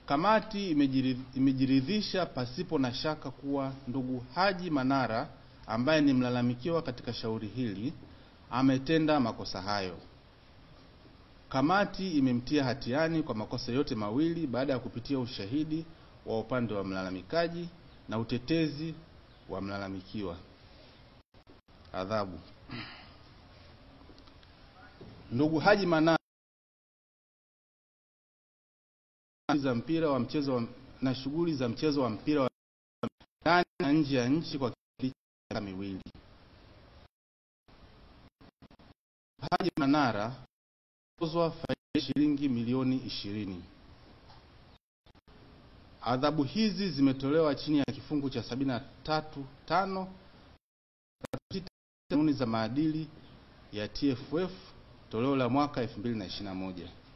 Kamati imejiri- imejiridhisha pasipo na shaka kuwa ndugu Haji Manara ambaye ni mlalamikiwa katika shauri hili ametenda makosa hayo. Kamati imemtia hatiani kwa makosa yote mawili baada ya kupitia ushahidi wa upande wa mlalamikaji na utetezi wa mlalamikiwa. Adhabu. Ndugu Haji Manara za mpira wa mchezo wa, na shughuli za mchezo wa mpira wa ndani na nje ya nchi kwa kipindi cha miaka miwili. Haji Manara tozwa faini ya shilingi milioni ishirini. Adhabu hizi zimetolewa chini ya kifungu cha sabini na tatu tano kanuni za maadili ya TFF toleo la mwaka 2021.